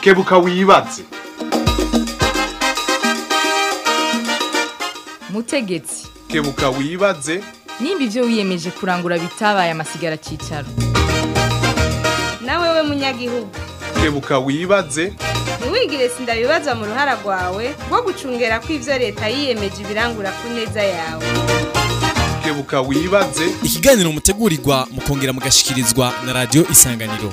kebuka wibaze mutegetsi kebuka wibaze nimba ibyo wiyemeje kurangura bitabaye amasigara cyicaro nawe we munyagihugu kebuka wibaze ntiwigire sindabibazwa mu ruhara rwawe rwo gucungera ko ibyo leta yiyemeje ibirangura ku neza yawe kebuka wibaze ikiganiro mutegurirwa mukongera mugashikirizwa na radiyo isanganiro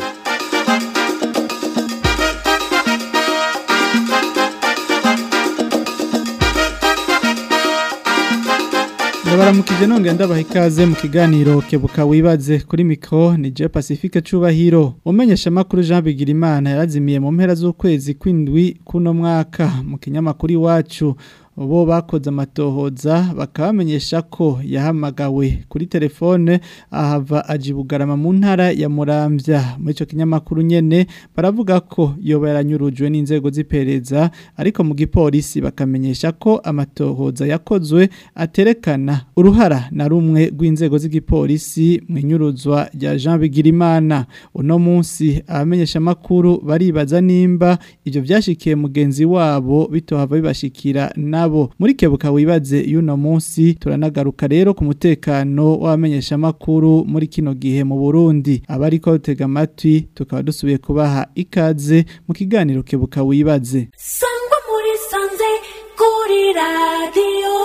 ndabaramukije nongera ndabaha ikaze mu kiganiro kebuka wibaze kuri mikro ni je Pacifique Cubahiro umenyesha makuru Jean Bigirimana yarazimiye mu mpera z'ukwezi kwindwi kuno mwaka mu kinyamakuru iwacu bo bakoze amatohoza bakabamenyesha ko yahamagawe kuri telefone ahava ajibugarama mu ntara ya Muramvya muri ico kinyamakuru nyene baravuga ko yoba yaranyurujwe n'inzego z'ipereza ariko mu gipolisi bakamenyesha ko amatohoza yakozwe aterekana uruhara na rumwe rw'inzego z'igipolisi mu inyuruzwa rya Jean Bigirimana uno munsi abamenyesha makuru baribaza nimba ivyo vyashikiye mugenzi wabo bitohava bibashikira na nabo muri kebuka wibaze y'uno munsi turanagaruka rero ku mutekano w'abamenyesha makuru muri kino gihe mu Burundi abariko batega amatwi tukaba dusubiye kubaha ikaze mu kiganiro kebuka wibaze sangwa muri sanze kuri radiyo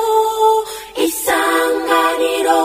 isanganiro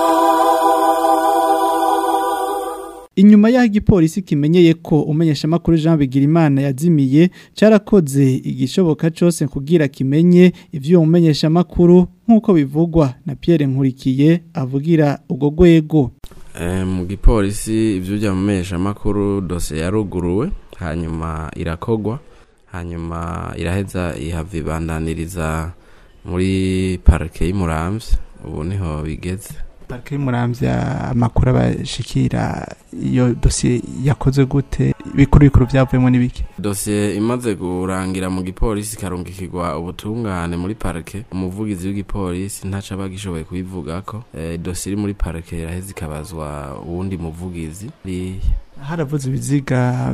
Inyuma y'aho igipolisi kimenyeye ko umenyesha makuru Jean Bigirimana yazimiye carakoze igishoboka cose kugira kimenye ivyo umenyesha makuru nkuko bivugwa na Pierre Nkurikiye avugira ugo gwego mu gipolisi ibyo byamenyesha makuru dosiye yaruguruwe hanyuma irakogwa hanyuma iraheza ihava ibandaniriza muri parike y'umuramvya ubu niho bigeze Parike y'umuramvya amakuru abashikira iyo dosiye yakoze gute bikuru bikuru byavuyemo n'ibiki dosiye imaze kurangira mu gipolisi ikarungikirwa ubutungane muri parike umuvugizi w'igipolisi ntaca aba agishoboye kuyivugako e, dosiye iri muri parike iraheza ikabazwa uwundi muvugizi haravuze ibiziga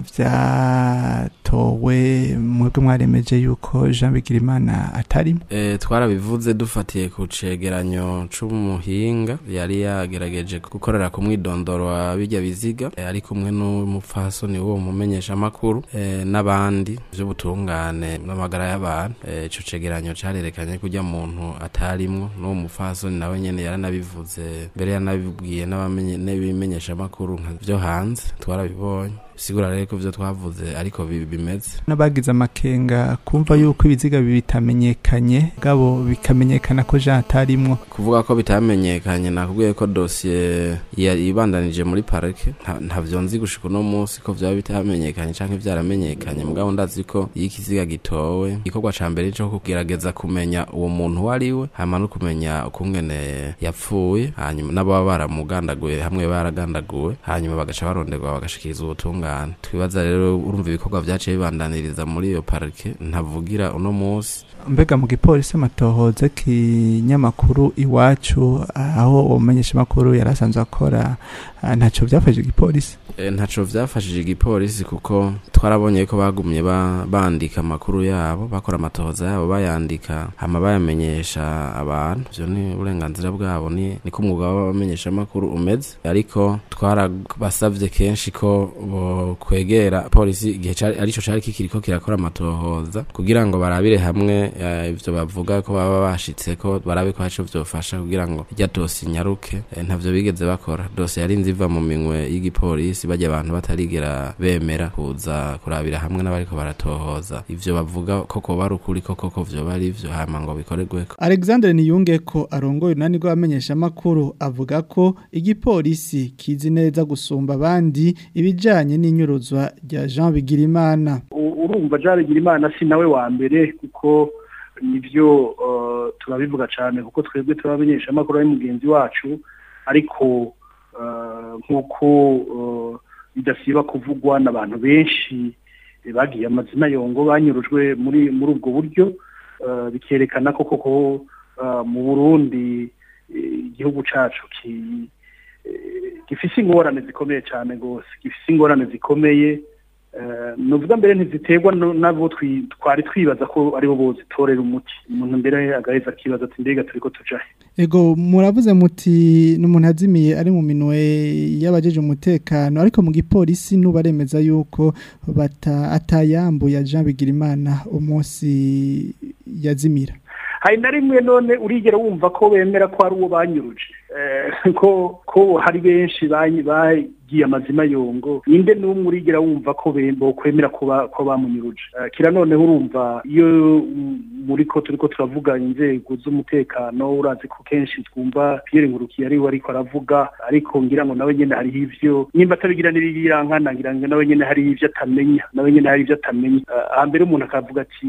vyatowe mwebwe mwaremeje yuko Jean Bigirimana atarimo e, twarabivuze dufatiye ku cegeranyo c'umuhinga yari yagerageje gukorera ku mwidondoro wa birya biziga e, ari kumwe n'umupfasoni w'uwo mumenyesha makuru e, n'abandi vy'ubutungane n'amagara y'abantu e, ico cegeranyo carerekanye kurya muntu atarimwo n'uwo mupfasoni nawe nyene yaranabivuze mbere yanabibwiye n'abimenyesha makuru vyo hanze twarabibonye sigura rero ko ivyo twavuze ariko bimeze n'abagize amakenga kumva yuko ibiziga bitamenyekanye gabo bikamenyekana ko Jean atarimwo kuvuga ko bitamenyekanye nakubwiye ko dossier ibandanije muri parike ntavyo nzi gushika uno munsi ko vyaba bitamenyekanye canke vyaramenyekanye mugabo ndazi ko iyo ikiziga gitowe igikorwa ca mbere co kugerageza kumenya uwo muntu wariwe hama no kumenya ukungene yapfuye hanyuma n'ababa baramugandaguye hamwe baragandaguwe hanyuma bagaca baronderwa bagashikiriza ubutungane twibaza rero urumva ibikorwa vyaciye bibandaniriza muri iyo parike ntavugira uno munsi mbega mu gipolisi amatohoza kinyamakuru iwacu aho umenyesha makuru yarasanzwe akora ntaco vyafashije igipolisi e, ntaco vyafashije igipolisi kuko twarabonye ko bagumye ba, bandika amakuru yabo bakora amatohoza yabo bayandika hama bayamenyesha abantu ivyo ni uburenganzira bwabo ni niko umwuga w'abamenyesha amakuru umeze ariko twarabasavye kenshi ko bo kwegera polisi igihe arico cari kikiriko kirakora amatohoza kugira ngo barabire hamwe ivyo bavuga ko baba bashitse ko barabe ko haco vyofasha kugira ngo irya dosi nyaruke ntavyo bigeze bakora dosi yarinze iva mu minwe y'igipolisi bajya abantu batarigera bemera kuza kurabira hamwe n'abariko baratohoza ivyo bavuga koko bari ukuri koko ko vyo bari ivyo hama ngo bikorerweko Alexandre Niyunge ko arongoye unani rw'abamenyesha makuru avuga ko igipolisi kizi neza gusumba abandi ibijanye n'inyuruzwa rya Jean Bigirimana urumva Jean Bigirimana si nawe wa mbere kuko nivyo turabivuga cyane kuko twebwe turabamenyesha amakuru ari mugenzi wacu ariko nk'uko bidasiba kuvugwa n'abantu benshi bagiye amazina yongo banyurujwe muri muri ubwo buryo bikerekana ko koko mu burundi igihugu cyacu gifise ingorane zikomeye cyane rwose gifise ingorane zikomeye eh, nuvuga mbere ntiziterwa no- nabo twi- twari twibaza ko aribo bozitorera umuti umuntu mbere agaheza akibaza ati mbega turiko tujahe Ego muravuze muti n'umuntu azimiye ari mu minwe y'abajeje umutekano ariko mu gipolisi nubaremeza yuko bata atayambuye Jean Bigirimana umunsi yazimira. hari na rimwe none urigera wumva ko bemera ko ari uwo banyuruje Eh, ko ko hari benshi banyi- bagiye amazima yongo ninde n'umwe urigera wumva ko bembo kwemera ko ba- ko bamunyuruje Eh, kira noneho urumva iyo mm, muri ko turiko turavuga inzego z'umutekano urazi ko kenshi twumva Pierre Ngurukiye ariwe ariko aravuga ariko ngira ngo nawe nyene hariho ivyo nimba atabigira n'ibirankana ngira ngo nawe nyene hariho ivyo atamenya nawe nyene hari ivyo atamenya Eh, hambere umuntu akavuga ati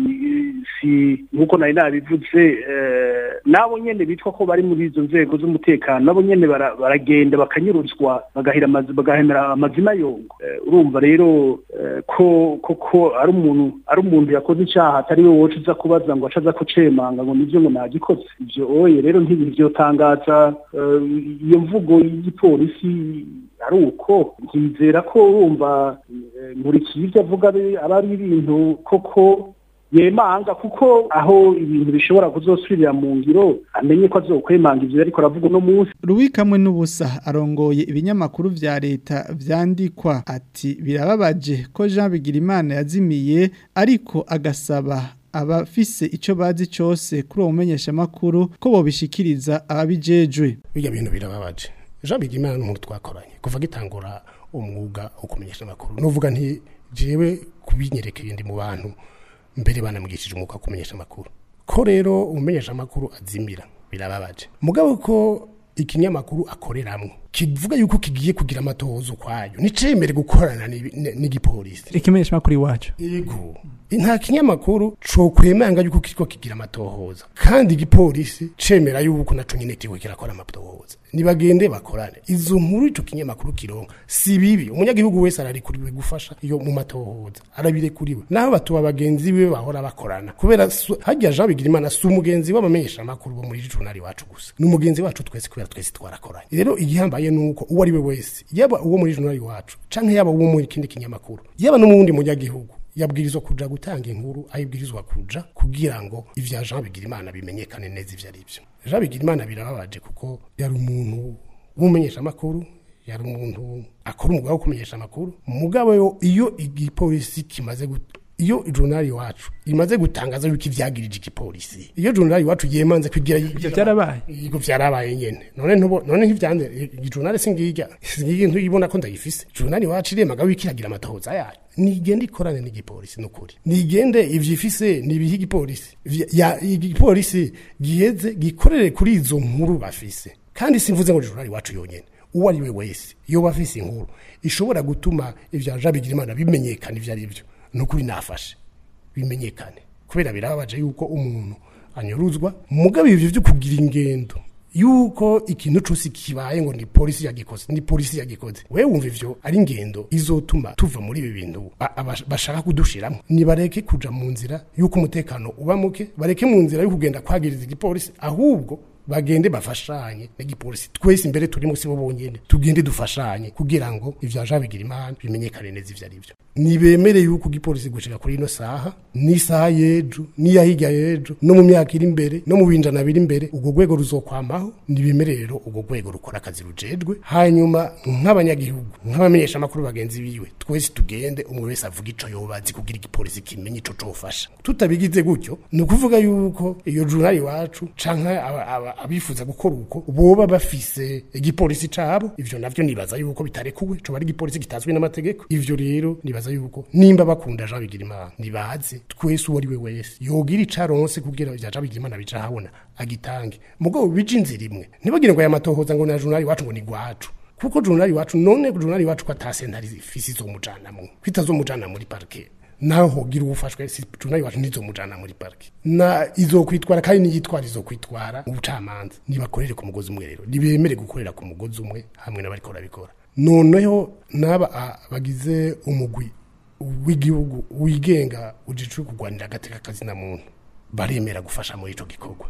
si nkuko nari nabivuze eh, nabo nyene bitwa ko bari muri izo nzego z'umutekano nabo nyene bara- baragenda bakanyuruzwa bagahira amazi bagahemera amazina yongo Eh, urumva rero eh, ko koko ari umuntu ari umuntu yakoze icyaha atari we woca uza kubaza ngo acaza kucemanga ngo nivyo ngo nagikoze ivyo oye rero ntibivyotangaza eh, iyo mvugo y'igipolisi ari uko nkizera ko urumva eh, nkurikiye ivyo avuga ari- aba ari ibintu koko yemanga kuko aho ibintu bishobora kuzosubirira mu ngiro amenye ko azokwemanga ivyo ariko aravuga uno munsi Ruwikamwe n'ubusa arongoye ibinyamakuru vya leta vyandikwa ati birababaje ko Jean Bigirimana yazimiye ariko agasaba abafise ico bazi cose kuri uwo mumenyesha makuru ko bobishikiriza ababijejwe. bijya bintu birababaje jean bigimana n'umuntu twakoranye kuva gitangura umwuga wo kumenyesha amakuru nuvuga nti jewe kubinyerekeye ndi mu bantu mbere banamwigishije umwuga wo kumenyesha amakuru ko rero umumenyesha amakuru azimira birababaje mugabo ko ikinyamakuru akoreramwo kivuga yuko kigiye kugira amatohozo kwayo nicemere gukorana n'ibi- n- n'igipolisi ikimenyesha makuru iwacu Yego. Nta kinyamakuru co kwemanga yuko kiriko kigira amatohoza kandi igipolisi cemera yuko naco nyene kiriko kirakora amatohoza nibagende bakorane izo nkuru ico kinyamakuru kironka si bibi umunyagihugu wese ararikuriwe gufasha iyo mu matohoza arabirekuriwe naho batuba bagenzi be bahora bakorana kubera su- harya Jean Bigirimana si umugenzi w'abamenyesha amakuru bo muri journal wacu gusa ni umugenzi wacu twese kubera twese twarakoranye rero igihambaye nuko uwo ari we wese yaba uwo muri journal wacu canke yaba uwo muri kindi kinyamakuru yaba no mu wundi munyagihugu yabwirizwa kuja gutanga inkuru ayibwirizwa kuja kugira ngo ivya Jean Bigirimana bimenyekane neza ivyo ari byo Jean Bigirimana birababaje kuko yari umuntu w'umumenyesha amakuru yari umuntu akora umwuga wo kumenyesha amakuru mugabo yo iyo igipolisi kimaze gut- iyo journal wacu imaze gutangaza yuko ivyagirije igipolisi iyo journal wacu yemanze kugira ivyo byarabaye Yego vyarabaye nyene. None ntubo none ntivyande journal singirya. Singirya ntuyibona ko ndayifise. Journal wacu iremaga wikiragira amatohoza yayo. Nigende ikorane n'igipolisi nukuri. Nigende ivyifise nibihi igipolisi. Vya- Ya igipolisi giheze gikorere kuri izo nkuru bafise. Kandi simvuze ngo journal wacu yonyene. Uwo ari we wese iyo bafise inkuru ishobora gutuma ivya Jean Bigirimana bimenyekana ivyo ari byo. Nukuri nafashe. Bimenyekane. Kubera birababaje yuko umuntu anyuruzwa mugabo ivyo byo kugira ingendo yuko ikintu cose kibaye ngo ni polisi yagikoze ni polisi yagikoze wewe wumva ivyo ari ingendo izotuma tuva muri ibi bintu ba- aba- bashaka kudushiramo nibareke kuja mu nzira yuko umutekano uba muke bareke mu nzira yo kugenda kwagiriza igipolisi ahubwo bagende bafashanye n'igipolisi twese imbere turi musi bo bonyene tugende dufashanye kugira ngo ivya Jean Bigirimana bimenyekane neza ivyo ari byo nibemere yuko igipolisi gushika kuri ino saha n'isaha y'ejo n'iya hirya y'ejo no mu myaka iri imbere no mu binjana biri imbere ubwo rwego ruzokwamaho nibemere rero ubwo rwego rukora akazi rujejwe hanyuma nk'abanyagihugu nk'abamenyesha amakuru bagenzi biwe twese tugende umwe wese avuga ico yobazi kugira igipolisi kimenye ico cofasha tutabigize gutyo ni ukuvuga yuko iyo journal iwacu canke aba- aba- abifuza gukora uko boba bafise igipolisi cabo ivyo navyo nibaza yuko bitarekuwe coba ari igipolisi kitazwi n'amategeko ivyo rero nibaza yuko nimba bakunda Jean Bigirimana nibaze twese uwo ari we wese yogira icaronse kugira ivya Jean Bigirimana bica habona agitange mugabo bije inzira imwe ntibagire ngo aya matohoza ngo na journal iwacu ngo ni gwacu kuko journal iwacu none journal iwacu ko atase ntari fisi zo mujanamwe kwitazo mujana muri parquet naho hogira ubufashwe si journal iwacu nizo mujana muri parquet na izokwitwara kandi niyitwara izokwitwara mu bucamanza nibakorere ku mugozi umwe rero nibemere gukorera ku mugozi umwe hamwe n'abariko barabikora noneho n'aba a- bagize umugwi w'igihugu wigenga ujicu kugwanira agateka kazina muntu baremera gufasha muri ico gikorwa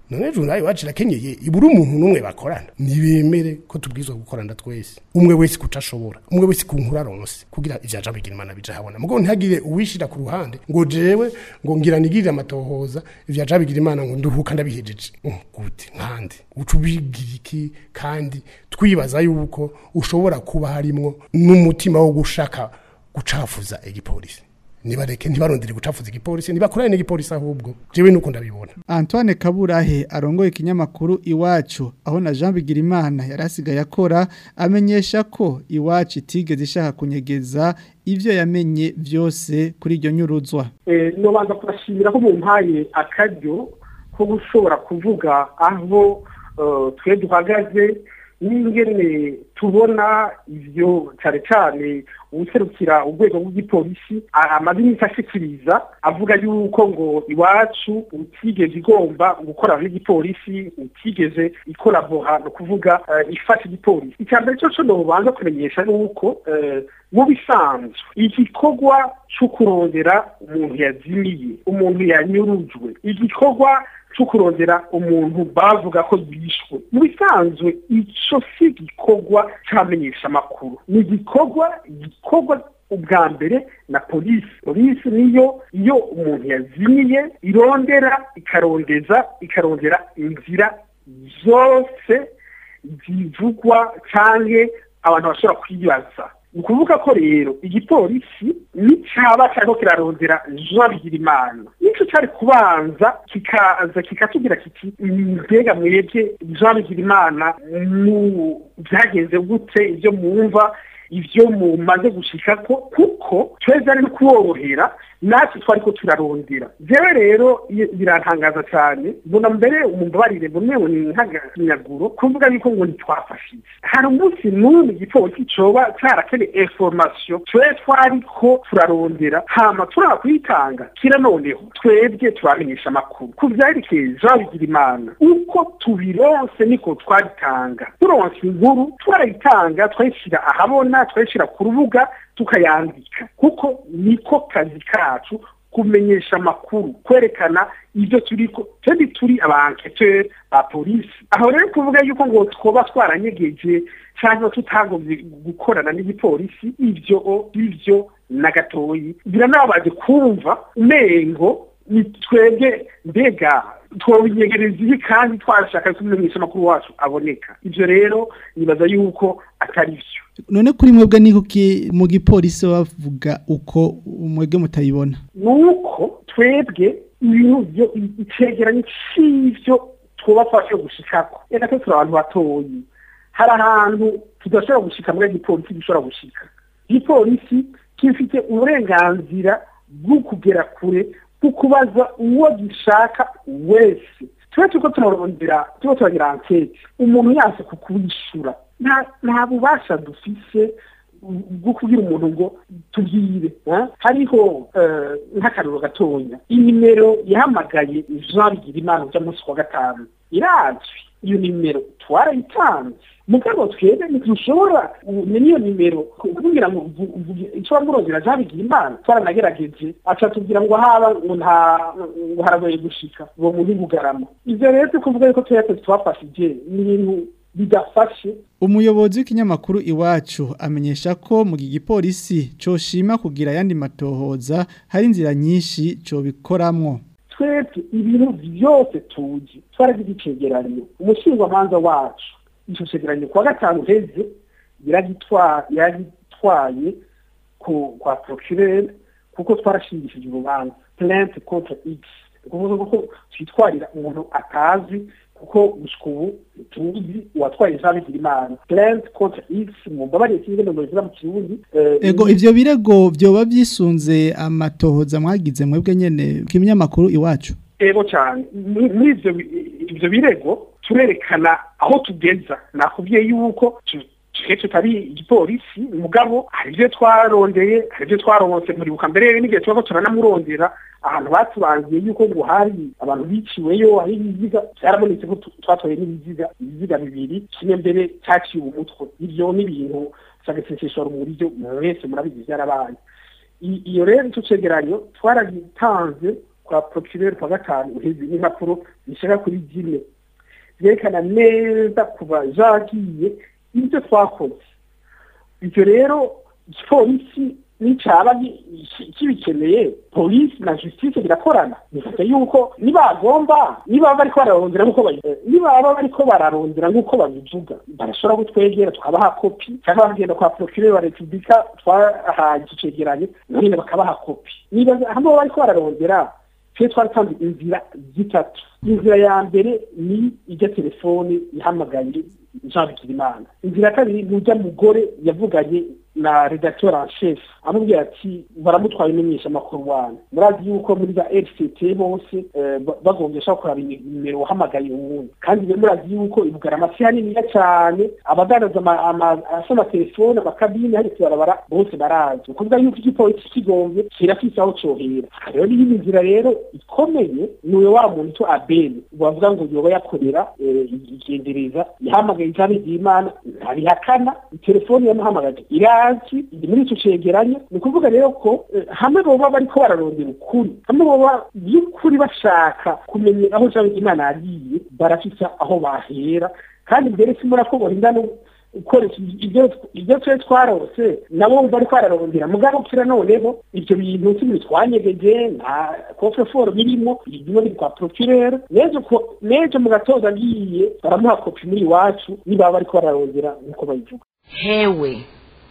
none journal iwacu irakenyeye ibura umuntu n'umwe bakorana nibemere ko tubwizwa gukorana twese umwe wese kuca ashobora umwe wese ku nkuru aronse kugira ivyaja bigira imana bija habona mugo ntihagire uwishira ku ruhande ngo jewe ngo ngira nigirire amatohoza ivyaja bigira imana ngo nduhuka ndabihejeje Mm, gute nkande uca ubigira iki kandi twibaza yuko ushobora kuba harimwo n'umutima wo gushaka gucafuza igipolisi nibareke ntibarondere gucafuza igipolisi nibakorane n'igipolisi ahubwo jewe nuko ndabibona Antoine Kaburahe arongoye ikinyamakuru iwacu aho na Jean Bigirimana yarasigaye akora amenyesha ko iwacu itigeze ishaka kunyegeza ivyo yamenye vyose kuri iryo nyuruzwa nobanza kubashimira ko mumpaye akaryo ko gushobora kuvuga aho eh, twe duhagaze n'ingene tubona ivyo cane cane uwuserukira urwego rw'igipolisi a- amaze iminsi ashikiriza avuga yuko ngo iwacu utigeze igomba gukorana n'igipolisi utigeze ikorabora ni ukuvuga eh, ifasha igipolisi icya mbere cyo co nobanza kumenyesha ni uko eh, mu bisanzwe igikorwa cyo kurondera umuntu yazimiye umuntu yanyurujwe igikorwa cyo kurondera umuntu bavuga ko yishwe mu bisanzwe ico si igikorwa c'amenyesha amakuru ni igikorwa gikorwa ubwa mbere na polisi polisi niyo iyo umuntu yazimiye irondera ikarondeza ikarondera inzira zose zivugwa canke abantu bashobora kwibaza ni ukuvuga ko rero igipolisi nicaba cariko kirarondera jean bigirimana nico cari kubanza kikaza kikatubwira kiti mbega mwebwe jean bigirimana mu vyagenze gute ivyo mwumva ivyo mumaze gushikako kuko tweza ari no kuborohera natwe twariko turarondera jewe rero i- birantangaza cyane mbona mbere umumbabarire mbone ngo ni nk'aganyaguro kuvuga yuko ngo ntitwafashije hari umunsi n'umwe igipolisi coba carakeneye information twe twariko turarondera hama turaba kuyitanga kira noneho twebwe turamenyesha amakuru ku vyerekeye jean bigirimana uko tubironse niko twabitanga turonse inkuru turayitanga twayishira ahabona twayishira ku rubuga tukayandika kuko niko kazi kacu kumenyesha amakuru kwerekana ibyo turiko twebwe turi abanketeur ba polisi aho rero kuvuga yuko ngo twoba twaranyegeje cyangwa tutagomvye gukorana n'igipolisi ivyo ivyo na gatoyi biranababaje kumva umengo ni twebwe mbega twobinyegereza ibi kandi twashaka ko umumenyesha amakuru wacu aboneka ivyo rero nibaza yuko atari vyo none kuri mwebwe ni kuki mu gipolisi bavuga uko mwebwe mutayibona nuko twebwe ibintu byo icegeranyo c'ivyo twobafashe gushikako reka twe turi abantu batoyi hari ahantu tudashobora gushika muri igipolisi gishobora gushika igipolisi gifite uburenganzira bwo kugera kure bwo kubaza uwo gishaka wese tube turiko turarondera turiko turagira ankete umuntu yase kukwishura nta nta bubasha dufise bwo kubwira umuntu ngo tubwire eh? hariho eh, nk'akaruro gatonya inimero yahamagaye jean bigirimana uja munsi wa gatanu irazwi iyo nimero twarayitanze mugabo twebwe ntitushobora umenya iyo nimero kugira ngo uvu- uvuge icyo wamurondera jean bigirimana twaranagerageje aca tubwira ngo haba ngo nta ngo haragoye gushika uwo muntu bugarama ivyo rero si kuvuga yuko twese twafashije ni ibintu bidafashe umuyobozi w'ikinyamakuru iwacu amenyesha ko mu gipolisi coshima kugira ayandi matohoza hari inzira nyinshi cobikoramwo twebwe ibintu byose tuzi twaragize icegeranyo umushingamanza wacu ico cegeranyo kuwa gatanu heze yaragitwa- yaragitwaye ku kwa procureur kuko twarashingishije urubanza plainte contre x ni ukuvuga ko twitwarira umuntu atazi kuko gushika ubu tuzi uwatwaye jean bigirimana plainte contre x mu mbabariye sinzi ngo bivuga mu kirundi eh, ego ivyo birego vyoba vyisunze amatohoza mwagize mwebwe nyene ku kinyamakuru iwacu ego cyane Muri- muri ivyo bi- ivyo birego turerekana aho tugeza nakubwiye yuko tu- twe tutari igipolisi mugabo hari ibyo twarondeye hari ibyo twaronse muribuka mbere n'igihe tuba turanamurondera ahantu batubangiye yuko ngo hari abantu biciweyo hari ibiziga byarabonetse ko tu- twatoye n'ibiziga ibiziga bibiri kimwe mbere cyaciwe umutwe ibyo ni ibintu by'agaseseshwa mu buryo mwese murabizi byarabaye I- iyo rero icyo cegeranyo twaragitanze kwa procureur kwa gatanu uheze n'impapuro zishaka kuri zine vyerekana neza kuva jagiye ibyo twakoze ibyo rero polisi n'icaba kibikeneye polisi na justice birakorana bivuga yuko nibagomba niba bariko bararondera nk'uko niba bariko bararondera nk'uko babivuga barashobora kutwegera tukabaha kopi cyangwa bagenda kwa procureur wa repubulika twahaye iki cegeranyo none bakabaha kopi niba hamwe bariko bararondera twe twaratanze inzira zitatu inzira ya mbere ni ijya telefone ihamagaye Jean Bigirimana inzira ya kabiri ni ujya mugore yavuganye na redacteur en chef amubwira ati baramutwaye imenyesha makuru wanyu murazi yuko muri za RCT bose bagombesha kuraba nimero uhamagaye uwundi kandi rero murazi yuko ibugaramasi haniniya cyane abadandaza asoma telefone amakabine hari kubarabara bose barazi ukuvuga yuko igipolisi kigombye kirafise aho cohera rero n'iyindi nzira rero ikomeye niwe wa muntu to abene bavuga ngo yoba yakorera igendereza yahamagaye ijambo ry'imana ntabihakana telefone yamuhamagaje irazi muri icyo cegeranyo ni ukuvuga rero ko hamwe boba bariko bararondera ukuri hamwe boba by'ukuri bashaka kumenya aho ijambo ry'imana yagiye barafise aho bahera kandi mbere simura ko borinda no ukoresha ibyo twe twarose nabo bari kwararondera mugabo kira noneho ibyo bintu kimwe twanyegeje nta coffre-fort birimo ibyo biri kwa procureur nejo nejo mu gatoza agiye baramuha kopi muri iwacu niba bari kwararondera nkuko bayivuga hewe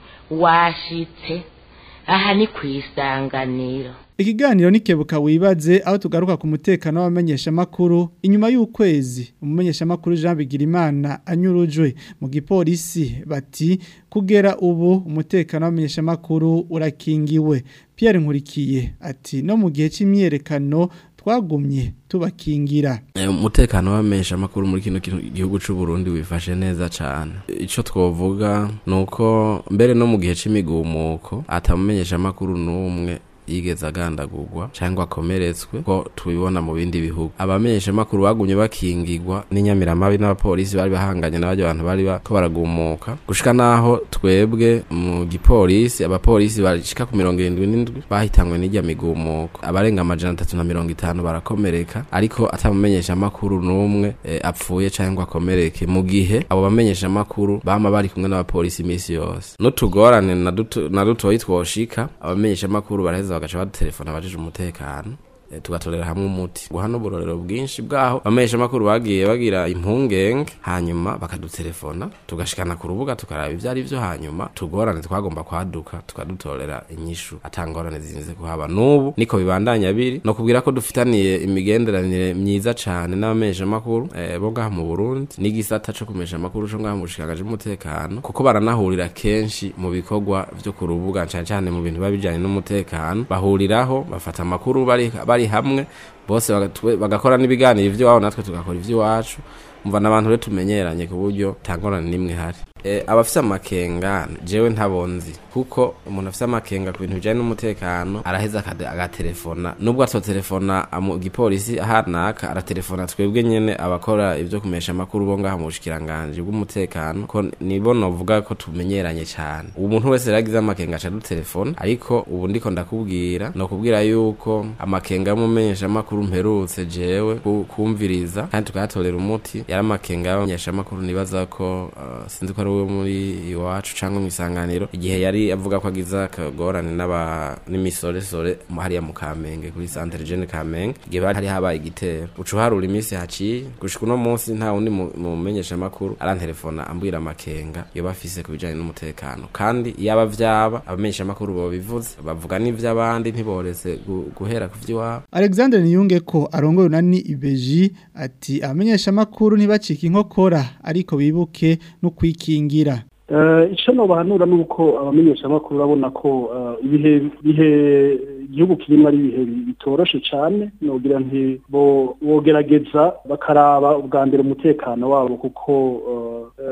washitse aha ni ku isanganiro Ikiganiro nikebuka wibaze aho tugaruka ku mutekano w'abamenyesha makuru inyuma y'ukwezi umumenyesha makuru Jean Bigirimana anyurujwe mu gipolisi bati kugera ubu umutekano w'abamenyesha makuru urakingiwe Pierre Nkurikiye ati no mu gihe c'imyerekano twagumye tubakingira umutekano w'amesha amakuru muri kino gihugu cy'u Burundi wifashe neza cyane icyo twovuga nuko mbere no mu gihe c'imigumuko atamumenyesha amakuru n'umwe yigeze agandagurwa cyangwa akomeretswe ko tubibona mu bindi bihugu abamenyesha makuru bagumye bakingirwa n'inyamiramabi n'abapolisi bari bahanganye n'abajya abantu bari ko baragumuka gushika naho twebwe mu gipolisi abapolisi bashika ku mirongo irindwi n'indwi bahitanywe n'ijya migumuko abarenga amajana atatu na mirongo itanu barakomereka ariko atamumenyesha makuru n'umwe e, apfuye cyangwa akomereke mu gihe abo bamenyesha makuru bama bari kumwe n'abapolisi iminsi yose n'utugorane na dutoyi twoshika abamenyesha makuru baraheza bagaca badutelefona abajije umutekano tugatorera hamwe umuti guha n'uburorero bwinshi bwaho abamenyesha makuru bagiye bagira impungenge hanyuma bakadutelefona tugashikana ku rubuga tukaraba ibyo ari byo hanyuma tugorane twagomba kwaduka tukadutorera inyishu atangorane zirinze kuhaba n'ubu niko bibandanya biri no kubwira ko dufitaniye imigenderanire myiza cyane n'abamenyesha makuru eh, bo ngaha mu Burundi n'igisata co kumesha amakuru co ngaha mu bushikanganje bw'umutekano kuko baranahurira kenshi mu bikorwa vyo ku rubuga cyane cyane mu bintu babijanye n'umutekano bahuriraho bafata amakuru bari bari hamwe bose bagakora n'ibiganiro ivy'iwabo natwe tugakora ivy'iwacu umva n'abantu rero tumenyeranye ku buryo tangorane n'imwe hari e, abafise amakenga jewe ntabonzi kuko umuntu afise amakenga ku bintu bijanye n'umutekano araheza agatelefona nubwo atotelefona mu gipolisi ahanaka aratelefona twebwe nyene abakora ivyo kumesha amakuru bo ngaha mu bushikiranganje bw'umutekano ko nibo novuga ko tumenyeranye cane ubu muntu wese yaragize amakenga aca dutelefona ariko ubu ndiko ndakubwira no kubwira yuko amakenga y'umumenyesha amakuru mperutse jewe kumviriza kandi tukayatorera umuti yari amakenga y'abamenyesha amakuru nibaza ko uh, sinzi ko ari we muri iwacu cyangwa mu isanganiro igihe yari avuga ko agize akagorane n'aba n'imisoresore hariya mu kamenge kuri santere jene kamenge igihe hari habaye igitero uca uharura iminsi haciye gushika uno munsi nta wundi mumenyesha amakuru arantelefona ambwira amakenga yoba afise ku bijanye n'umutekano kandi yaba vyaba abamenyesha amakuru bobivuze bavuga n'ivy'abandi ntiboretse guhera ku vy'iwabo Alexander Niyunge ko arongoye nani ibeji ati abamenyesha amakuru ntibacika inkokora ariko bibuke no kwikingira icyo nobahanura ni uko abamenyesha amakuru urabona ko ibihe bihe igihugu kirimo ari ibihe bitoroshe cyane nogira nti bogerageza bakaraba ubwa mbere umutekano wabo kuko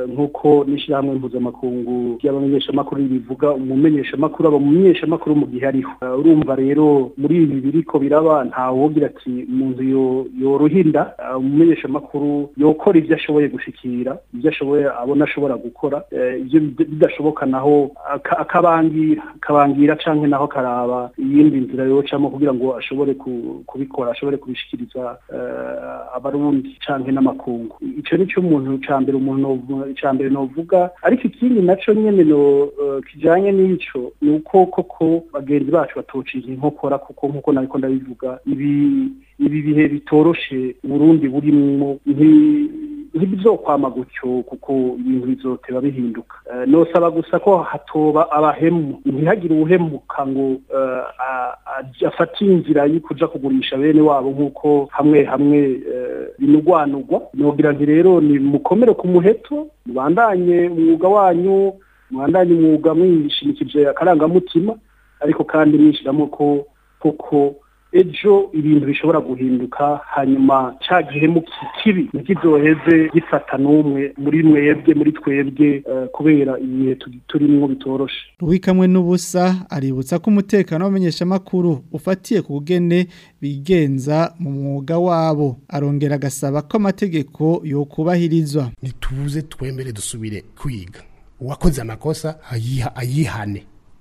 nk'uko n'ishyirahamwe mpuzamakungu ry'abamenyeshamakuru ribivuga umumenyeshamakuru aba umumenyeshamakuru mu gihe ariho Eh, urumva rero muri ibi biriko biraba ntawogira ati mu nzu yo- yoruhinda Eh, umumenyeshamakuru yokora ibyo ashoboye gushikira ibyo ashoboye abona ashobora gukora Eh, ibyo bid- bidashoboka naho aka- akabangira akabangira canke naho akaraba iyindi nzira yocamo kugira ngo ashobore ku- kubikora ashobore kubishikiriza eh, abarundi canke n'amakungu ico nico umuntu ca mbere umuntu novu- ca mbere novuga ariko ikindi naco nyene no eh, kijanye n'ico ni uko koko bagenzi bacu batociye inkokora kuko nk'uko nariko ndabivuga ibi ibi bihe bitoroshe Burundi burimwo nti- ntibizokwama gutyo kuko ibintu bizoteba bihinduka Eh, nosaba gusa ko hatoba abahemu ntihagire uwuhemuka ngo eh, a- a- afate inzira yo kuja kugurisha bene wabo nk'uko hamwe hamwe eh, binugwanugwa nogira nti rero ni mukomere ku muheto mubandanye umwuga wanyu mubandanye umwuga mwishimikije akarangamutima ariko kandi mwishiramo ko koko ejo ibintu bishobora guhinduka hanyuma ca gihemu ki- kibi ntikizoheze gifata n'umwe muri mwebwe muri twebwe eh, kubera ibihe tu- turimwo bitoroshe Ruwikamwe n'ubusa aributsa ko umutekano w'abamenyeshamakuru ufatiye ku bugene bigenza mu mwuga wabo arongera agasaba ko amategeko yokubahirizwa nituze twemere dusubire kwiga uwakoze amakosa ayiha ayihane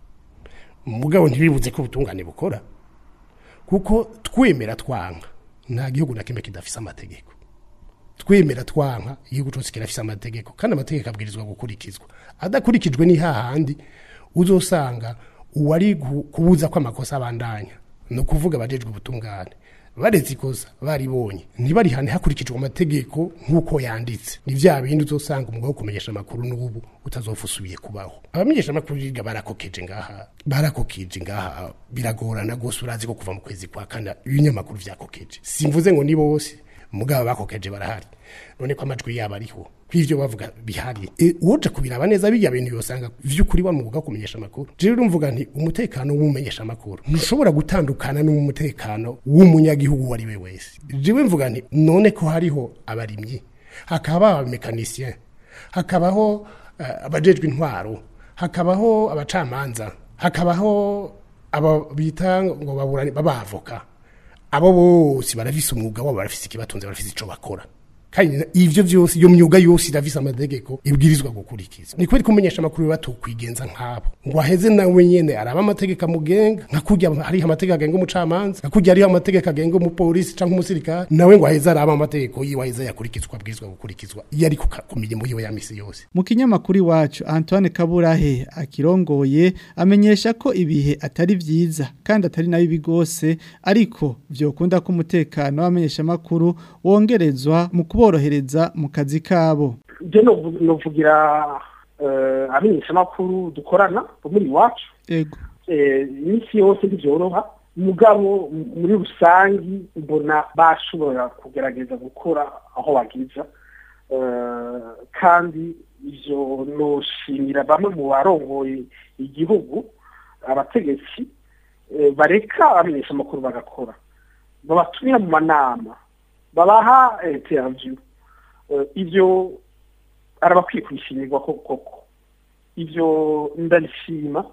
mugabo ntibibuze ko ubutungane bukora kuko twemera twanka nta gihugu na kimwe kidafise amategeko twemera twanka igihugu cyose kirafise amategeko kandi amategeko abwirizwa gukurikizwa adakurikijwe ni hahandi uzosanga uwari gu- kubuza ko amakosa abandanya ni ukuvuga abajejwe ubutungane baretse ikosa baribonye ntibarihane hakurikijwe amategeko nk'uko yanditse ni vya bindi uzosanga umwuga wo kumenyesha amakuru n'ubu utazofa usubiye kubaho abamenyesha amakuru biga barakokeje ngaha barakokeje ngaha biragorana rwose urazi ko kuva mu kwezi kwa kane ibinyamakuru vyakokeje simvuze ngo ni bose mugabo bakokeje barahari none ko amajwi yabo ariho kw'ivyo bavuga bihari e, uwoja kubiraba neza bijya bintu yosanga vy'ukuri wa mwuga wo kumenyesha amakuru jewe urumvuga nti umutekano w'umumenyesha amakuru ntushobora gutandukana n'umutekano w'umunyagihugu uwo ari we wese jewe mvuga nti none ko hariho abarimyi hakaba abamekanisien hakabaho uh, abajejwe intwaro hakabaho abacamanza hakabaho aba bita ngo baburane babavoka abo bose barafise umwuga wabo barafise ikibatunze barafise ico bakora kandi ivyo vyose iyo myuga yose irafise amategeko ibwirizwa gukurikizwa ni kubera kumenyesha amakuru batukwigenza nk'abo ngo aheze nawe nyene araba amategeko amugenga nka kurya hariho amategeko agenga umucamanza nka kurya hariho amategeko agenga umupolisi canke umusirikare nawe ngo aheze araba amategeko yiwe aheze yakurikizwa abwirizwa gukurikizwa iyo ari ku ka- ku mirimo yiwe ya misi yose mu kinyamakuru iwacu Antoine Kaburahe akirongoye amenyesha ko ibihe atari vyiza kandi atari nabi bigose ariko vyokunda ko umutekano w'abamenyeshamakuru wongerezwa mu kuborohereza mu kazi kabo je novu- novugira eh, abamenyeshamakuru dukorana bo muri iwacu ego eh, iminsi yose ntibyoroha mugabo m- muri rusangi mbona bashobora kugerageza gukora aho bagiza Eh, kandi ivyo noshimira bamwe mu barongoye igihugu abategetsi eh, bareka abamenyesha amakuru bagakora babatumira mu manama babaha interview Eh, ivyo arabakwiye kwishimirwa koko koko ivyo ndabishima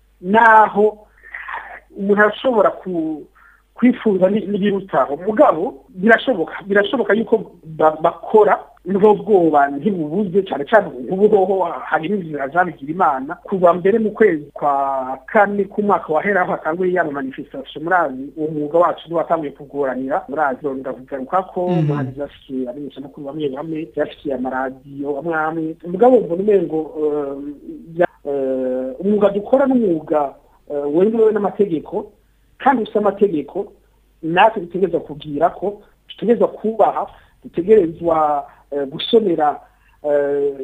naho umuntu arashobora ku kwifuza ni- n'ibirutaho mugabo birashoboka birashoboka yuko ba- bakora nubwo bwoba ntibubuze cyane cyane ubu hoho hari n'inzira zabigira imana kuva mbere mu kwezi kwa kane k'umwaka wahera aho hatanguye ya manifestation murazi uwo mwuga wacu niwo watanguye kugoranira murazi ndakugaruka ko Mhm. muhanzi byashikiye abamenyeshamakuru bamwe bamwe byashikiye amaradiyo amwe amwe mugabo mbona umengo eh, bya- eh, umwuga dukora n'umwuga eh, wemewe n'amategeko kandi ufite amategeko natwe dutegerezwa kubwira ko dutegerezwa kubaha dutegerezwa eh, gusomera eh,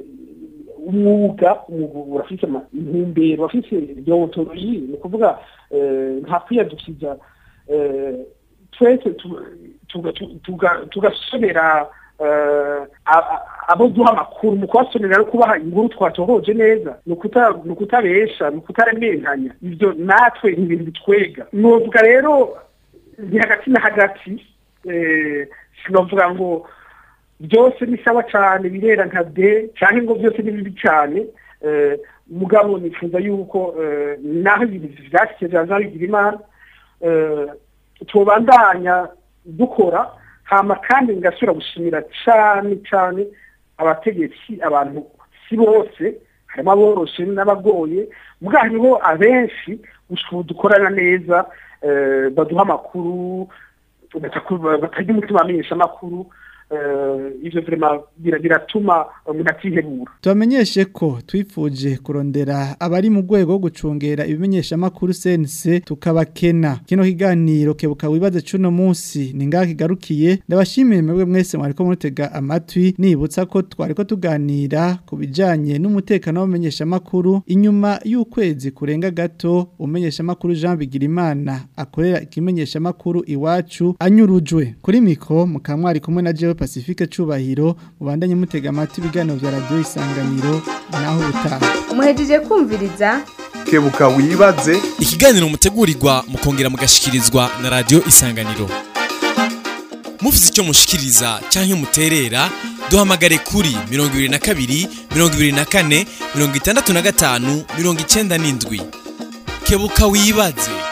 umwuga umwuga urafite ama- intumbero urafite deontologie ni ukuvuga eh, nta kwiyadukiza eh, twese tu- tuga- tu- tuga- tugasomera eh, a- a- abo duha amakuru mu kubasomera no kubaha inkuru twatohoje neza ni ukuta- ni ukutabesha ni ukutaremeranya ibyo natwe ni ibintu bitwega novuga rero ni hagati na hagati eh, sinovuga ngo byose ni sawa cyane birera nka de cyangwa ngo byose ni bibi cyane eh, mugabo nifuza yuko eh, naho ibintu vyashyize vyaza bigira imana eh, tubandanya dukora hama kandi ngasubira gushimira cyane cyane abategetsi abantu si bose harimo aboroshe n'abagoye mbwa hariho abenshi ubu dukorana neza eh, baduha amakuru bataku- batagira umutima bamenyesha amakuru eh, ivyo vrema bira- biratuma umuntu atihebura Tubamenyeshe ko twifuje kurondera abari mu rwego rwo gucungera ibimenyesha makuru sense tukabakena kino kiganiro kebuka wibaze cuno munsi ni ngaha kigarukiye ndabashimire mwebwe mwese mwariko murutega amatwi nibutsa ko twariko tuganira ku bijanye n'umutekano w'abamenyesha makuru inyuma y'ukwezi kurenga gato umenyesha makuru Jean Bigirimana akorera ikimenyesha makuru iwacu anyurujwe kuri mikro mukamwari kumwe na Jewe Pacifique Cubahiro mubandanye mutega amatwi ibiganiro vya radio isanganiro naho ubutaha muhejeje kumviriza kebuka wibaze ikiganiro mutegurirwa mukongera mugashikirizwa na radio isanganiro mufite icyo mushikiriza cyangwa muterera duhamagare kuri 22 24 65 97 kebuka wibaze